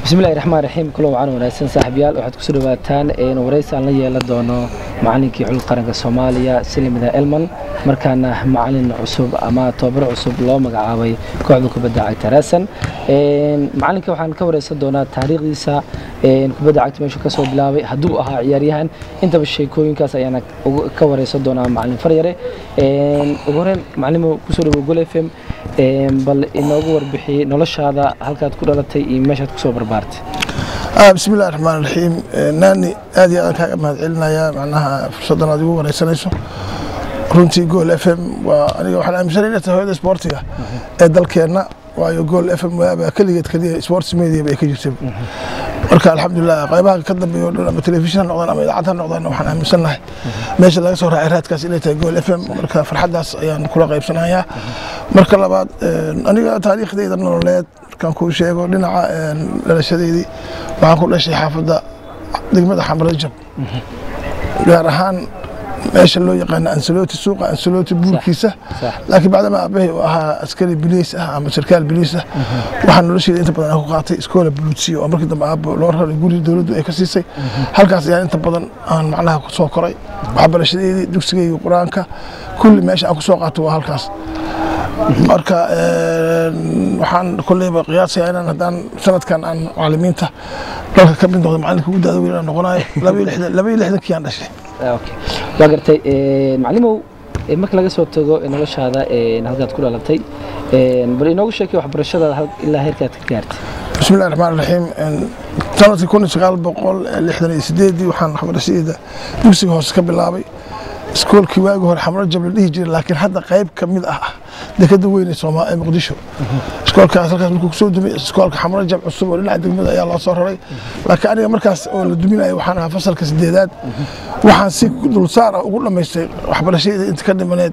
bismillahi raxmaan raxiim kulo wacan wanaagsan saaxiibyaal waxaad kusoo dhawaataan waraysi aan la yeelan doono macalinkii xulka qaranka soomaaliya silimida elman markaana macalin cusub ama tobabar cusub loo magacaabay kooxda kubadda cagta raasan macalinka waxaan ka wareysan doonaa taariikhdiisa kubadda cagta meeshuu ka soo bilaabay hadduu ahaa ciyaaryahan intaba sheekooyinkaas ayaana ka wareysan doonaa macalin faryare ugu horeen macalimo kusoo dhawo gol f m bal inoogu warbixi noloshaada halkaad ku dhalatay iyo meeshaad kusoo barbaartay bismi illahi raxmaan raxiim naani aad iyo aad kaaga mahad celinayaa macnaha fursaddan aad igu wareysanayso runtii gool f m waa aniga waxaan aaminsanay inay tahay hooyada isboortiga ee dalkeenna waayo gool f m waaba keligeed keliya sports media bay ka jirtay marka alxamdulilah qaybaha ka dambeeya o dhan ama telefishin ha noqdaan ama idaacad ha noqdaan waxaan aaminsannahay meesha laga soo raacay raadkaas inay tahay gool f m marka farxaddaas ayaan kula qaybsanayaa marka labaad aniga taariikhdayda nololeed markaan kuu sheego dhinaca dhalashadeydii waxaan ku dhashay xaafadda degmada xamrajab gaar ahaan meesha loo yaqaano ansaloti suuqa ansaloti buurkiisa laakiin bacdama aabbahay uu ahaa askari biliis ah ama sarkaal biliis ah waxaan nolosheeda inta badan ku qaatay iskoola buluutsiya oo markii dambe aabbo loo raray guri dowladdu ay ka siisay halkaas ayaan inta badan aan macnaha ku soo koray waxbarashadeedii dugsigayga qur-aanka kulli meesha aan ku soo qaato waa halkaas marka waxaan kolleyba qiyaasaya inaan haddaan sanadkan aan macalimiinta dalka ka mid noqdo macalinka ugu daada weyn aan noqonayo laba iyo lixdankii aan dhashay waa gartay macalimow marka laga soo tago noloshaada halkaad ku dhalatay bal inoogu sheekay waxbarashadaada ilaa heerkaad ka gaartay bismi illahi raxmaan raxiim sanadkii kun iyo sagaal boqol lixdan iyo sideedii waxaan waxbarashadeeda dugsiga hoose ka bilaabay iskoolkii waagi hore xamro jab la dhihi jiray laakiin hadda qayb ka mid ah dekada weyn ee muqdisho iskoolkaas halkaas markuu kusoo dumay iskoolka xamro jab cusub oo dhinaca degmada ayaa loo soo raray laakiin aniga markaas oo la duminayo waxaan ahaa fasalka sideedaad waxaan si dulsaar ah ugu dhammaystay waxbarashadii inta ka dhimaneed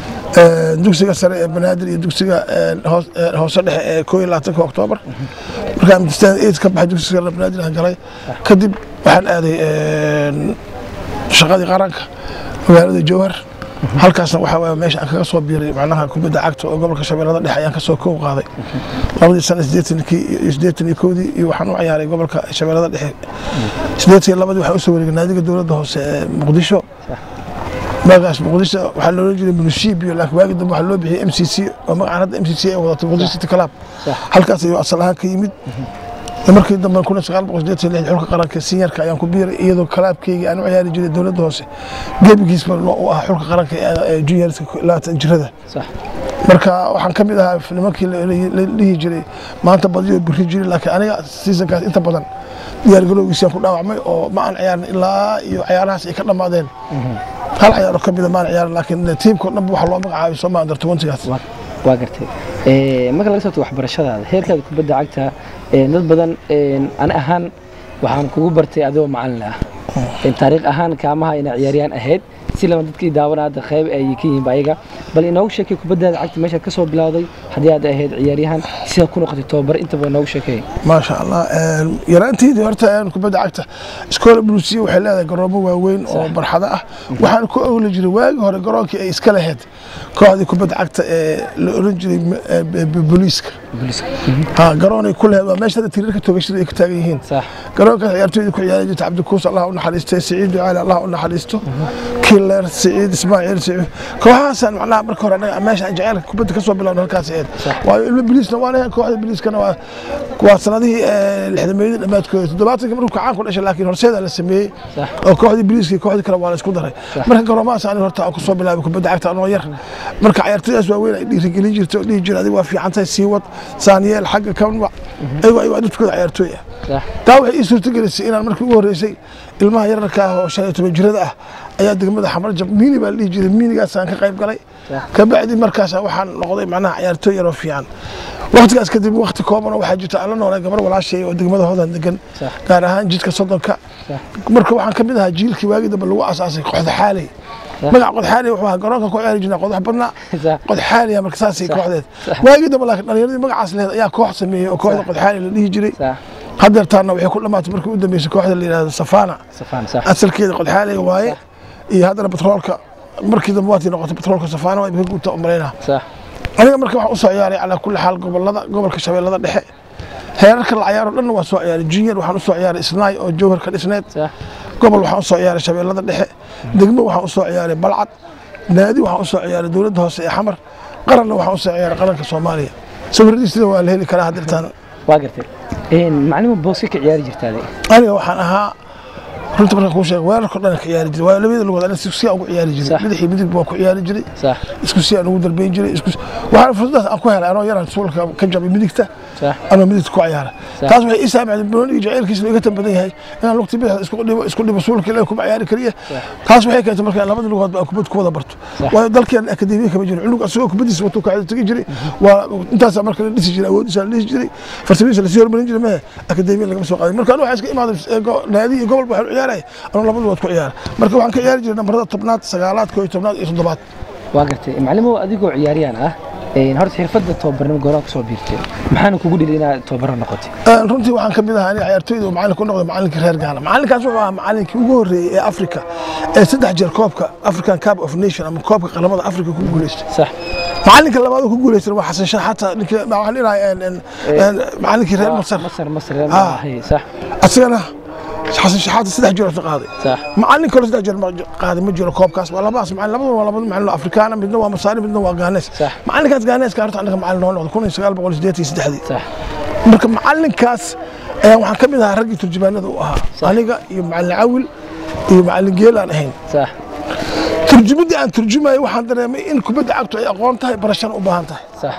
dugsiga sare ee banaadir iyo dugsiga hoose dhexe ee koo iyo labaatanka oktoobar markaan imtisaan eid ka baxay dugsiga sare banaadir aan galay kadib waxaan aaday shaqadii qaranka magaalada jowhar halkaasna waxaa waay meesha aan kaga soo biiray macnaha kubadda cagta oo gobolka shabeellada dhexe ayaan kasoo kow qaaday labadii sana sideetankii iyo siddeetan iyo kowdii iyo waxaan u ciyaaray gobolka shabeellada dhexe siddeetan iyo labadii waxaa usoo wareegay naadiga dowladda hoose ee muqdisho magaas muqdisho waxaa loolan jiray munishibio laakiin waagi dambe waxaa loo bixiyey m c c oo magacaan hadda m c c ay wadato muqdisho city club halkaas ayuu asal ahaan ka yimid markii dambe kun sagaal boqol sideetan lix xulka qaranka sinyarka ayaan ku biiray iyadoo kalaabkeyga aan u ciyaari jiray dowladda hoose gebigiisba u ahaa xulka qaranka ee juniorska labaatan jirada marka waxaan ka mid ahaa nimankii la dhihi jiray maanta badiyo biri jiray laakiin aniga seasonkaas inta badan diyaargarowgiisaan ku dhaawacmay oo ma aan ciyaarin ilaa iyo ciyaarahaas ay ka dhammaadeen hal ciyaaro ka mida maan ciyaarin laakiin tiimka o dhanba waxa loo magacaabay soo maa under twentygaas waa gartay marka laga soo tago waxbarashadaada heerkaada kubadda cagta dad badan ani ahaan waxaan kugu bartay adigoo macalin ah taariikh ahaan kaamaha ina ciyaaryahan ahayd si lama dadkii daawana hadda qayb ay ka yihiin ayaga bal inoogu sheekay kubaddaada cagta meeshaad ka soo bilowday haddii aad ahayd ciyaaryahan sidaad ku noqotay tobabar intaba inoogu sheekay maasha allah yaraanteydii horta kubadda cagta iskoola buluusiya waxay leedahay garoomo waaweyn oo barxado ah waxaan ku ogli jiray waagi hore garoonkii ay iska lahayd kooxdii kubadda cagta ee la oran jiray booliiska garoonay ku lahayd waa meesha tirirka toogashada ay ka taagan yihiin garoonkaas ciyaartooyda ku ciyaari jirta cabdikuus allah u naxariistay siciid ducaali allah u naxariisto killer siciid ismaaciil siciid kooxahaasaan macnaha marka hore anaga meesha aan jaceylka kubadda ka soo bilowna halkaas ahayd waayo ilmo biliisna waan ahayn kooxda biliiskana waa waa sanadihii lixdameeyadii dhammaadkooda toddobaatankii markuu kacaan ku dhashay laakiin horseeda la sameeyey oo kooxdii biliiska iyo kooxdii kale waa la isku daray marka garoomahaas aniga horta aan kusoo bilaabay kubadda cagta anoo yar marka ciyaartooydaas waaweyn ay dhiirigelin jirtay oo dhihi jira adiga waa fiican tahay sii wad saaniyeel xagga kanwac ayago ayago dadkooda ciyaartooy ah taa waxay ii suurtagelisay inaan markii ugu horreysay ilmaha yararka ah oo shan iyo toban jirada ah ayaa degmada xamarjab miini baa la dhihi jiray miinigaasaan ka qayb galay kabacdi markaas waxaan noqday macnaha ciyaartooy yaroo fiican waktigaas kadib wakti kooban oo waxaa jirta aan la noolay gabar walaashay oo degmada hoodan degan gaar ahaan jidka soddonka marka waxaan ka mid ahaa jiilkii waagi dambe lagu asaasay qoxda xaaley magaca qodxaali wuxuu ahaa garoonka ku ciyaari jirnaa qodax badnaa qodxaaliya marka saasay kooxdeed waagii dambe laakiin dhalinyaradii magacaas lehed ayaa koox sameeyey oo kooxda qodxaali la dhihi jiray hadeertaana waxay ku dhammaatay markii u dambeysay kooxda la yidhahdo safana asalkeeda qodxaaliga waaye iyo haddana batroolka markii dambe waatii noqotay batroolka safana waa imika guuta umalaynaa aniga marka waxaan usoo ciyaaray calaa kulli xaal gobolada gobolka shabeellada dhexe heerarka la cayaaro dhanna waa soo ciyaaray junior waxaan usoo ciyaaray isnaay oo jowhar ka dhisneed sax gobol waxaan usoo ciyaaray shabeellada dhexe degmo waxaan usoo ciyaaray balcad naadi waxaan usoo ciyaaray dowladda hoose ee xamar qaranna waxaan usoo ciyaaray qaranka soomaaliya sawiradiisina waa la heli karaa haddirtaan waa gartay Een, macalimo booska ka ciyaari jirtaade aniga waxaan ahaa runta markaan kuu sheega weerarka dhan ka ciyaari jiray waayo labada lugood aniga isku si aan ugu ciyaari jiray Sax. madaxii midig baan ku ciyaari jiray sax isku si aan ugu darbeyn jiray isku waxaan fursadaas aan ku helay anoo yaraan suulka ka jabay midigta sax anoo midigta ku ciyaara Sax. taas waxay ii saamicday banooniga jacaylkiisa iga tan badan yahay inaan lugta bidix isku dhibo isku dhibo suulka ilaa kuma ciyaari kariya taas waxay keentay markaan labada lugood baan kubad ku wada barto Sax. waayo dalkeen akademiya kama jiro cunug asagoo kubadiisa watuu kacda tegi jiray waa intaasaa marka la dhisi jiray awoodiisa la dhisi jiray farsamadiisa lasii hormarin jiray mehe akademiya lagama soo qaaday marka anu waxaa iska imaaday eh, go- naadi iyo gobol waxaan u ciyaaraya anuu labada lugood ku ciyaara marka waxaan ka ciyaari jiray nambarada tobnaad sagaalaad koo iyo tobnaad iyo toddobaad waa gartay macalimo adigoo ciyaariyaan ah een, horta xirfadda tababarnimo gooraan kusoo biirtay maxaana kugu dhili inaad tababaro noqotay Een, runtii waxaan ka mid ahaa aniga ciyaartooyda oo macalin ku noqday macalinkii reer gaana macalinkaas wuxuu ahaa macalinkii ugu horreeyey ee africa ee saddex jeer koobka african cup of nation ama koobka qaramada africa ku guuleystay sax macalinka labaad oo ku guuleystay waa xasan shaah xataa ninkii waxaan dhilahay macalinkii reer masar masar masar Ah. hay sax asagana xasan shaah xataa saddex jeer oo qaaday sax macalin kale saddex jeer ma qaaday ma jiro koobkaas waa labaas macalin labadaba waa labada macalin oo afrikaana midna waa masaari midna waa gaanees Sax. macalinkaas gaaneeska horta anaga macalin noo noqday kun iyo sagaal boqol iyo siddeetan iyo saddexdii sax marka macalinkaas ayaan waxaan ka mid ahaa raggii turjumaanada u ahaa aniga iyo macalin cawil iyo macalin geel aan ahayn sax turjumaddii aan turjumayay waxaan dareemay in kubadda cagtu ay aqoon tahay barashana u baahan tahay sax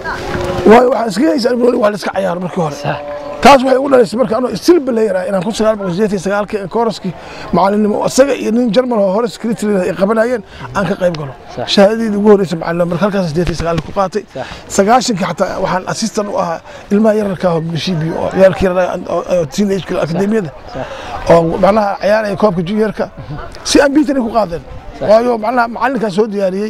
waayo waxaan iska haysa albooli wax la iska cayaaro markii hore sax taas waxay ugu dhalaysay marka anoo still player ah inaan kun sagaal boqol sideetan iyo sagaalkii ee kooraskii macalinimo isaga iyo nin jarmal oo hore secretary ay qabanayeen aan ka qayb galo Sax. shahaadadeedii ugu horreysay macalinimo marka halkaas sideetan iyo sagaalkii ku qaatay Sax. sagaashankii xataa waxaan assistant u ahaa ilmaha yararka ah oo bishibi oo ciyaalkii yaraa oo teenage akademiyada sax oo macnaha ciyaaraya koobka juniorka si aan biitan ku qaadeen waayo macnaha macalinkaas soo diyaariyey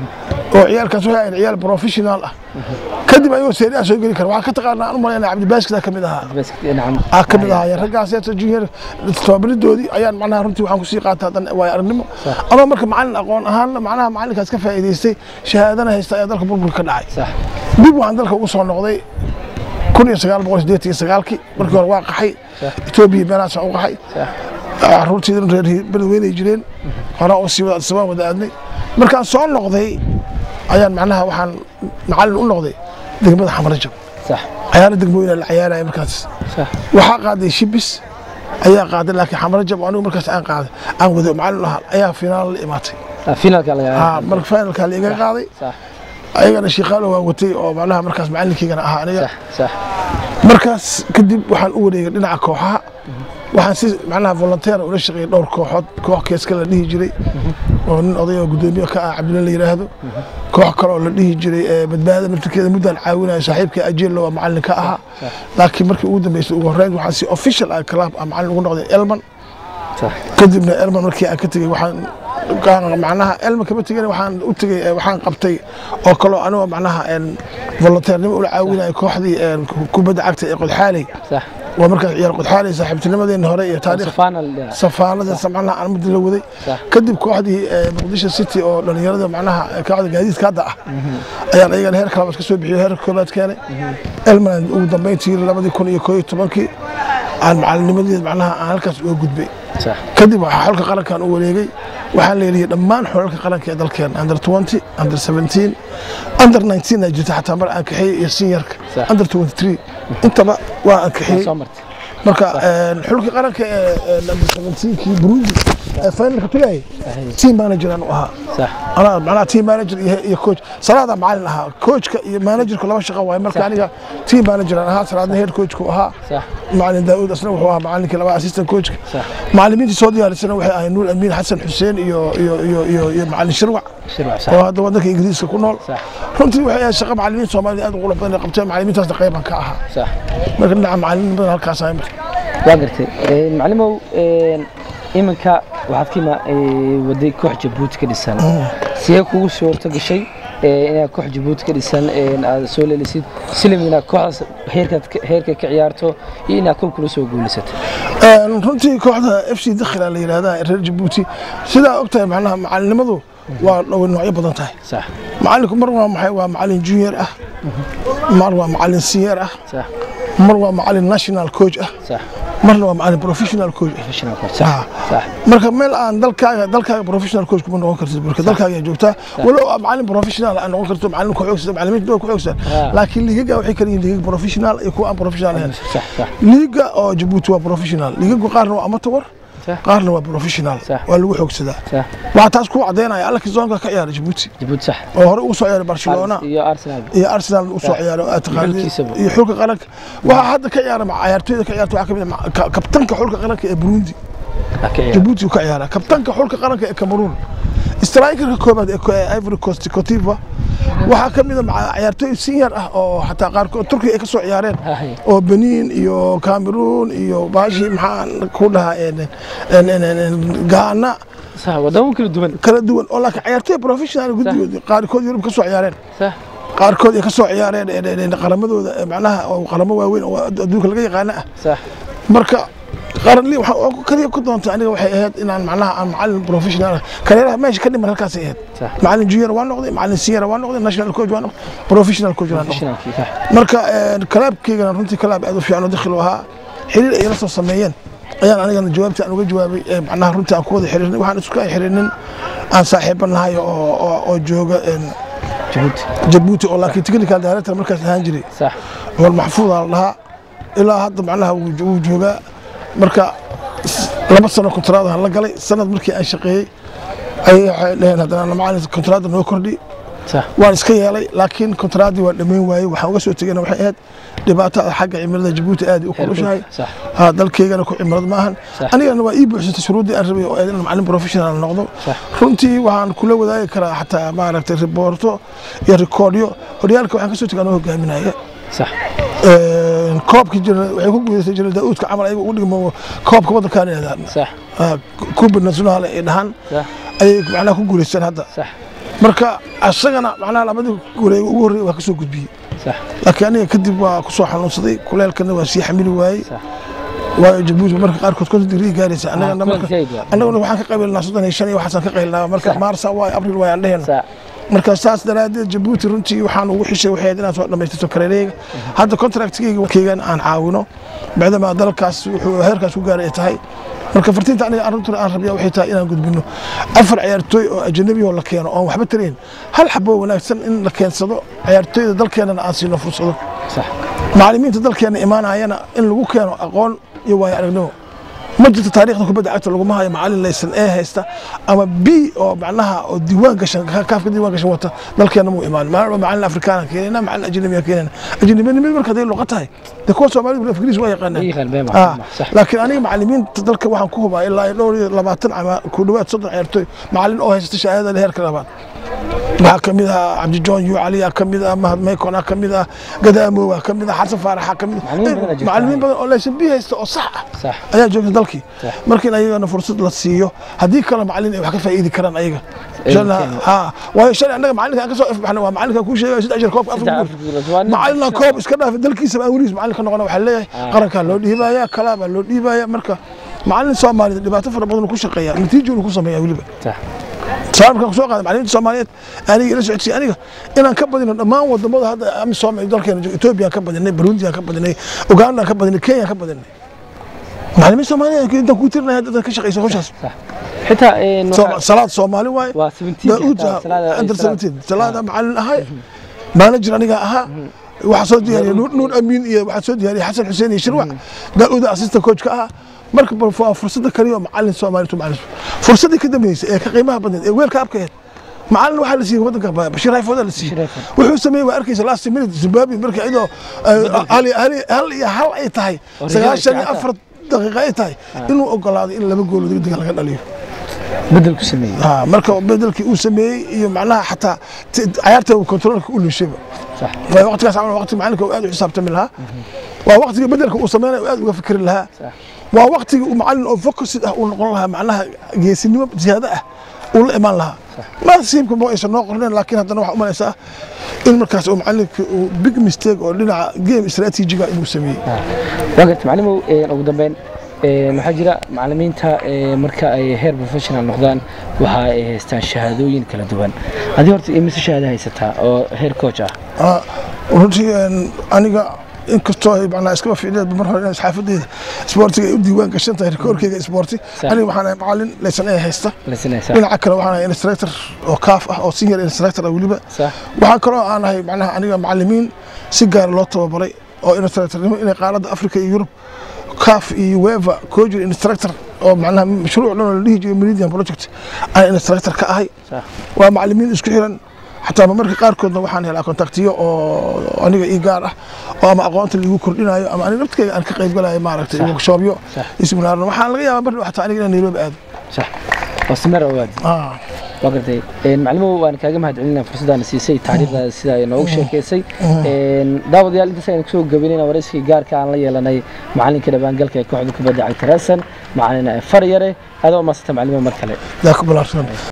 oo ciyaalkaas waxay ahayd ciyaal professional ah kadib ayuu seeri ah soo geli kara waxaa ka taqaanaa aan u malaynaa cabdibaaskida ka mid ahaa bas nacam aa ka mid ahaa raggaaseeta junior tababaridoodii ayaan macnaha runtii waxaan kusii qaata hadan waayo aragnimo Sax. anoo marka macalin aqoon ahaanna macnaha macalinkaas ka faa'iidaystay shahaadana haysta ayaa dalka burburka ka dhacay sax dib waxaan dalka ugu soo noqday kun iyo sagaal boqol sideetan iyo sagaalkii markii hore waa qaxay Sax. etoobiya meelahaasaan u qaxay sax caruurtiidan reer beledweynay jireen horaa u sii wada adisabaan wada aadnay markaan soo noqday ayaan macnaha waxaan macalin u noqday degmada xamarajab sax cayaaro degmooyina la cayaaraya markaas sax waxaa qaaday shibis ayaa qaaday laakiin xamarajab oo anigu markaas aan qaaday aan wado macalin ahaa ayaa finaal la imaatay Ah, finalka laga haa marka finalkaa la iga qaaday sax ayagana shiiqaalo waan watay oo macnaha markaas macalinkaygana ahaa aniga sax sax markaas kadib waxaan u wareegay dhinaca kooxaha waxaan si macnaha volunteer ula shaqeeyay dhowr kooxood koox keeska la dhihi jiray oo nin oday oo gudoomiye ka ah cabdilla la yidhaahdo koox kale oo la dhihi jiray ee badbaada naftirkeeda muddaan caawinayo saaxiibka ajelo waa macalin ka ahaa laakiin markii ugu dambeysay ugu horreyn waxaan si official ah club ah macalin ugu noqday elman sax kadibna elman markii aan ka tegey waxaan kaan- macnaha elman kama tegin waxaan u tegey eh, waxaan qabtay oo kaloo anigoo macnaha een, volunteernimo ula caawinayo kooxdii een, kubadda cagta ee qodxaaley sax waa markaas ciyaar qodxaaley saaxiibtinimadeena hore iyo taariikh final safaanada macnaha aan muddo la waday Sax. kadib kooxdii eh, muqdisho city oo dhalinyarada macnaha eh, kooxda gaadiidka hadda ah ayaan ayagana heer kalabaad ka soo bixiyay heerka koobaad keenay elman ugu dambeyntii labadii kun iyo koo iyo tobankii aan macalinimadeed macnaha aan halkaas uga gudbay sax kadib waxaa xulka qarankan u wareegay waxaan leeyahay dhammaan xulalka qaranka ee dalkeena under 20 under 17 under 19 ay jirta xataa mar aan kaxeeyey iyo seniorka Sax. under 23 intaba waa aan kaxeeyey soo martay marka een, xulka qaranka ee ee number 17kii burundi ee finalka tagay Saxiix. team manager aan u ahaa sax anaa macnaha team manager iyo iyo coach salaada macalin ahaa coachka iyo managerka laba shaqo waaye marka Sax. aniga team manager aan ahaa salaadna head coachku ahaa sax macalin daawud asna wuxuu ahaa macalinkii laba assistant coachka sax macalimiintii soo diyaarisana waxay ahayd nuur amiin xasan xuseen iyo iyo iyo iyo iyo macalin shirwac shirwac sax oo hadda wadanka ingiriiska ku nool sax runtii waxay ahayd shaqa macalimiin soomaalida aad u qulub badan ay qabteen macalimiintaasna qayban ka ahaa sax marka dhinaca macalimiin badan halkaas ahay marka waa gartay Een, macalimow een, iminka waxaad ka ima ee, waday koox jabuuti ka dhisan sidee kugu suurto gashay ee, inaad koox jabuuti ka dhisan een, aad soo leelisid silim inaad kooxdaas heerkaad ka- heerka ka ciyaarto iyo inaad kol kula soo guulaysato Een, runtii kooxda f c dakhila la yidhahda reer jabuuti sidaa ogtahay macnaha macalinimadu waa way noocyo badan tahay sax macalinku mar waa maxay waa macalin junior ah mar waa macalin senior ah sax mar waa macalin national coach ah sax marna waa macalin professional coach ah professional coach sax Ah. sax marka meel aan dalkaaga dalkaaga professional coach kuma noqon kartid marka dalkaaga ayaa joogtaa walow aad macalin professional aan noqon karto macalin ku xoogsan macalimiinta waa ku xoogsan Ah. laakiin liigaga waxay kala yihiin liigag professional iyo kuwa aan professional ahayn sax sax liiga oo jabuuti waa professional liigagu qaarna waa amateur Sax. qaarna waa professional Sax. waa lagu xoogsadaa sax waxaa taas ku cadeynaya alla kizoonka ka ciyaara jabuuti jabuuti sax oo hore ugu soo ciyaaray barcelona iyo arsenal iyo arsenal u soo ciyaaray oo aad taqaanid xulkiisaba. iyo xulka qaranka waxaa hadda ka ciyaara ma- ciyaartooyda ka ciyaarta waxaa ka mid ah ma- ka- kabtanka xulka qaranka ee burundi Ah, ka ciyaar. jabuuti uu ka ciyaaraa kabtanka xulka qaranka ee cameroon strikerka koobaad ee ko- ee ivory coast cotiva waxaa ka mid a maca- ciyaartooy senior ah oo xataa qaarkood turkiga ay ka soo ciyaareen Haye. oo benin iyo cameroon iyo baashi maxaan ku dhahaa een- een- een- een- een gaana sax wadamo kala duwan kala duwan oo laakiin ciyaartooy professional guddigood qaarkood yurub ka soo ciyaareen sax qaarkood ay ka soo ciyaareen een- een- een qaramadooda ee macnaha oo qaramo waaweyn oo adduunka laga yaqaana ah sax marka qaranli waxa oo kaliya ku doontay aniga waxay ahayd inaan macnaha aan macalin professional ah kaleeraha meesha ka dhiman halkaasay ahayd Sax. macalin junior waa noqday macalin senior waa noqday national coach waa noqday professional coach waa noqday professionalkii sax marka een, kalaabkeygana runtii kalaab aad u fiican oo dakhil u ahaa xiriir ay la soo sameeyeen ayaan anigana jawaabta aan uga jawaabay ee macnaha runtii aan ku wada xiriirnay waxaan isku ay xiriirnin aan saaxiibo nahay oo oo- oo jooga een, jabuuti jabuuti oo laakiin technical director markaas ahaan jiray sax cumar maxfuud aa la dhahaa ilaa hadda macnaha wuu wuu joogaa marka s- laba sano kontraadaan la galay sanad markii aan shaqeeyey ayay waxay dhaheen haddana macalin kontraadda noo kordhi sax waan iska yeelay laakiin kontraaddii waa dhammayn waayey waxaan uga soo tegeyna waxay ahayd dhibaatada xagga cimilada jabuuti aad u kulushahay sax ha dalkeygana ku cimilad maahan Sax. anigana waa ii buuxsantay shuruuddii aan rabay oo ahayd inaan macalin professional noqdo Sax. runtii waxaan kula wadaagi karaa xataa maaragtay riboorto iyo rikoodyo horyaalka waxaan ka soo tegay anoo hogaaminaya sax Een, koobkii jira waxay ku guuleystay jira daauudka camal ayaga ugu dhigmo koobka waddankaan yidhahdaan sax kuba nasionaal ay dhahaan sax ayay macnaha ku guuleysteen hadda sax marka asagana macnaha labadii guuleey ugu horreeyay waa ka soo gudbiyey sax laakiin aniga kadib waa ku soo xanuunsaday kuleelkana waa sii xamili waayey sax waayo jabuuti marka qaarkood konton digrii gaaraysa annagana Ah, marka kuleel zaid waa. annaguna waxaan ka qabiilnaa soddon iyo shan iyo waxaasaan ka qaylnaa marka Sax. maarsa waayo abril waay aan dhehena sax marka saas daraaddeed jabuuti runtii waxaan ugu xishay waxay ahayd inaan soo dhammaystato kareereyga hadda contractkeyga keygan aan caawino bacdamaa dalkaas wuxuu heerkaas ku gaaray ay tahay marka fartiinta aniga arrintan aan rabiya waxay tahay inaan gudbino afar ciyaartooy oo ajanabi oo la keeno oon waxba tarayn hal xabo wanaagsan in la keensado ciyaartooyda dalkeenana aan siino fursado sax macallimiinta dalkeena imaanayana in lagu keeno aqoon iyo waayo aragnimo ma jirto taariikhda kubadda cagta laguma hayo macallin laysan ee haysta ama b oo macnaha oo diiwaan gashan kaafka diiwaan gashan wata dalkeena muu imaan maalin macallin afrikaana keenayna macallin ajnabiya keenayna ajnabiyanimada marka haday luqa tahay dee kuwa soomaalida ingiriis waa yaqaanaan Yaqaan been Ah, ma sax laakiin aniga macallimiinta dalka waxaan ku hubaa ilaa iyo dhowr iyo labaatan ama ku dhawaad soddon ciyaartooy macallin oo haysta shahaadada heerka labaad waxaa ka mid ah cabdijoon yu cali ka mid ah mahad maykon ka mid ah gadaamow ka mid ah xasan faarax ka mid Macallimiin badan ayaa jirta. macallimiin badan oo laysan bi haysta oo sax ah sax ayaa joogta dalkii Sax. marka in ayagana fursad la siiyo haddii kale macallin ay wax ka faa'iidi karaan ayaga Ay, Shalay- keeno. ha waayo shalay annaga macallinka aan ka soo ifbaxnay waa macallinka kuu sheegaya saddex jir koobka Saddex afrika Afrika guul. Waa nin macallina koob iska dhaafay dalkiisaba aan weligiis macallin ka noqona waxaa leeyahay Ah. qarankaa loo dhiibaya kalaabaa loo dhiibaya marka macallin soomaalida dhibaato fara badan uu ku shaqeeya natiijo uu ku sameeya weliba sax sabab markaan kusoo qaaday macallimiinta soomaaliyeed aniga ila socodsiiy aniga inaan ka badino dhammaan wadamada hadda amisom ee dalkeena jooga etoobiya ka badinay burundi ka badinay uganda ka badinay kenya ka badinay macallimiin soomaaliyeed intaan kuu tirinaya hadda ka shaqeysa hawshaas sax xitaa een Sooma- waxa- salaad soomaali waaye waa 17 daauud xitaa, salaada- under salaad. 17 salaada macallin ahay manager aniga ahaa waxaa soo diyaariyay nuur nuur amiin iyo waxaa soo diyaariyay xasan xuseen iyo shirwac daauud assistant coach ka ahaa marka bal waa fursada kaliya oo macallin soomaali tu macallin fursadii ka dambeysay ee ka qiimaha badneed ee weelka abkaheed macallin waxaa la siiyey waddanka ba- Bashir Hayfooda la siiyey Bashir Hayfood. wuxuu sameeyey waa arkaysa last minute Zimbabwe marka iyadoo eh, hal iyo- hal iyo- hal iyo hal ay tahay Oo sagaashan iyo riyaal afar daqiiqo ay tahay inuu ogolaaday in laba gool degdega laga dhaliyo bedel ku sameeyey Ah, marka bedelkii uu sameeyey iyo macnaha xataa t- cayaarta uu kontroolka u luushayba sax waa waqtigaas camal waqti macalinka uu aad u xisaabtami lahaa waa waqtiga bedelka uu sameynaya uu aad uga fikri lahaa sax waa waqtiga uu macalin oo focusid ah uu noqon lahaa macnaha geesinimo ziyaado ah uu la imaan lahaa nasiibka ma aysan noo qorneen laakiin haddana waxaa u malaysaa in markaas uu macalinka uu big mistake oo dhinaca game strategiga inuu sameeyey waa garta macalimow een, ugu dambeyn een, waxaa jira macalimiinta een, marka ay heer professional noqdaan waxa ay haystaan shahaadooyin kala duwan adii horta imise shahaado haysataa oo heer coach ah Ah, runtii een, aniga inkastoo ay macnaha iskaba fiicneed mar hore inay xaafadeyda isboortiga ay u diiwaan gashan tahay rikoorkeyga isboorti Sax. aniga waxaan ahay macalin laysan ee haysta lasinaysaa dhinaca kale waxaan ahay instructor oo kaaf ah oo senior instructor ah weliba sax waxaa kaloo aan ahay macnaha aniga macalimiin si gaara loo tababaray oo instructornimo inay qaaradda africa iyo yurub kaaf iyo weva coaching instructor oo macnaha mashruuc dhan oo la dhihi jiray meridian project aan instructor ka ahay sax waa macalimiin isku xiran xataa marka qaarkoodna waxaan helaa kontaktiyo oo aniga ii gaar ah oo ama aqoonta liigu kordhinayo ama aniga naftkeyga aan ka qayb galayo maaragtay Sax. workshoopyo Sax. iyo seminaarno waxaan laga yaabaa mar dhow xataa aniga inaan nairobi aado sax oo simeer ogaadi Ah. waa gartay Een, macalimow waan kaaga mahadcelinaa fursaddaana siisay taariikhdaada sida ay noogu sheekaysay Een, daawadayaal intaas ayaan kusoo gabaynayna warayskii gaarka aan la yeelanay macalinka dhabaangalka ee kooxda kubadda cagta raasan macalin faryare adoo maasanta macalimo mar kale yaa ku balaarsan